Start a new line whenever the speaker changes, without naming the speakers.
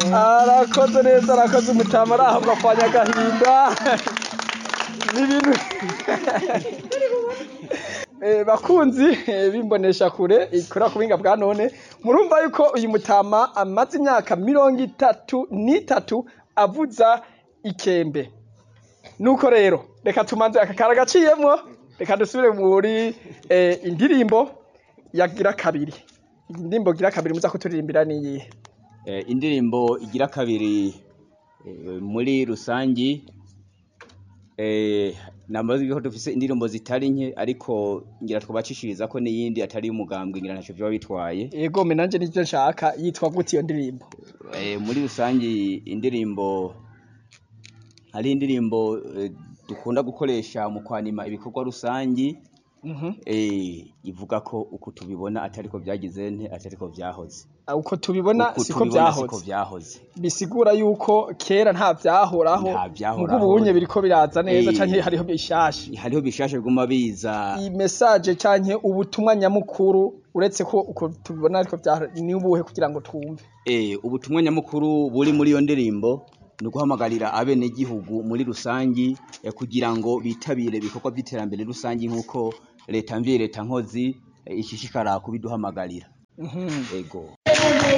arakoze neza arakoze umutama arahabwa kwa nyagahinda n'ibintu Eh, bakunzi eh, bimbonesha kure ikora ku buhinga bwa none murumva yuko uyu mutama amaze imyaka mirongo itatu n'itatu avuza ikembe nuko rero reka tumanze aka kara gaciyemwo reka dusubire muri eh, indirimbo yagira kabiri indirimbo gira kabiri muza kuturirimbira niyihe
Eh, indirimbo igira kabiri eh, muri rusangi eh, namaze ko dufise indirimbo zitari nke ariko ngira twobacishiriza ko n'iyindi atari y'umugambwe ngira ntaco vyoba bitwaye
yego me nanje nivyo nshaka yitwa gute iyo ndirimbo
eh, muri rusangi indirimbo hari indirimbo eh, dukunda gukoresha mu kwanima ibikorwa rusangi
Mhm.
eh, ivuga ko uku tubibona atariko vyagize nte atariko vyahoze
Ah, uko tubibona
Uku
siko
tubibona siko
vyahoze
vyahoze
bisigura yuko kera nta vyahoraho
Nta vyahoraho.
mugo ubunye biriko biraza neza
Eh.
canke hariho bishasha
hariho bishasha biguma biza
iyi message canke ubutumwa nyamukuru uretse ko uko tubibona ariko vya ni ubuhe kugira ngo twumve
Eh, ubutumwa nyamukuru buri muri iyo ndirimbo ni uguhamagarira abenegihugu muri rusangi eh, kugira ngo bitabire ibikorwa by'iterambere rusangi nk'uko leta mvye leta nkozi eh, ishishikara kubiduhamagarira
Mhm.
ego